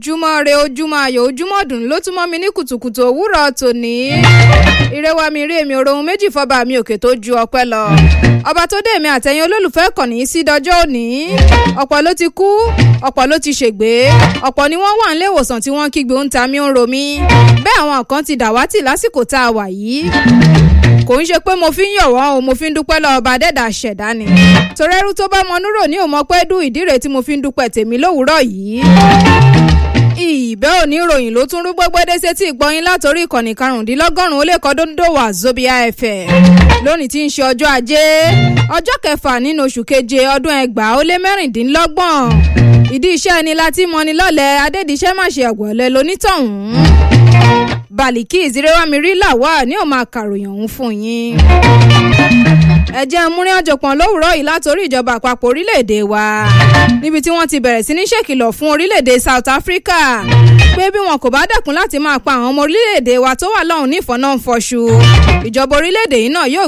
ojúmọ́ re ojúmọ́ ayọ̀ ojúmọ́ dùn ló tún mọ́ mi ní kùtùkùtù òwúrọ̀ tòní. ìrẹwà mi rí èmi òrohun méjì fọba mi òkè tó ju ọpẹ́ lọ. ọba tó dé èmi àtẹ̀yìn olólùfẹ́ kànnì sí dọjọ́ òní. ọ̀pọ̀ ló ti kú ọ̀pọ̀ ló ti ṣègbé ọ̀pọ̀ ni wọ́n wà nílé ìwòsàn tí wọ́n kígbe ń ta mí ń ro mí. bẹ́ẹ̀ àwọn kan ti dàwátì lásìkò tá a wà yìí kò ń ṣe pé mo fi ń yọ̀ wọ́n o mo fi ń dúpẹ́ lọ ọba dẹ́dà ṣẹ̀dá ni torẹ́rú tó bá mọ núrò ní òmọ pé dùn ìdíre tí mo fi ń dúpẹ́ tèmi lówùúrọ̀ yìí ìbẹ́ òní ìròyìn ló tún rú gbẹ́gbẹ́dẹ́ sétí ìgbọ́yìn látòrí ìkànnì karùndínlọ́gọ́rùn-ún ó lè kọ́ dóńdó wà zobia fm lónìí tí ń ṣe ọjọ́ ajé ọjọ́ kẹfà nínú oṣù keje ọdún ẹgbàá ó lé mẹ́rìndínlọ́gbọ̀n ìdí iṣẹ́ ẹni láti mọni lọ́lẹ̀ adédìṣẹ́ máṣe ọ̀gbọ̀lẹ̀ lonítọ̀hún bàlìkì ìzírẹ́wámirí làwà ní òun máa kàròyìn ọ̀hún fún yín ẹ jẹ́ múrin ọ̀jọ̀pọ̀n lówùúrọ̀ yìí látòrí ìjọba àpapọ̀ orílẹ̀-èdè wa níbi tí wọ́n ti bẹ̀rẹ̀ sí ní ṣèkìlọ̀ fún orílẹ̀-èdè South Africa pé bí wọn kò bá dẹ̀kun láti máa pa àwọn ọmọ orílẹ̀-èdè wa tó wà lọ́hùn ní ìfọ̀nà ń fọṣù ìjọba orílẹ̀-èdè yìí náà yóò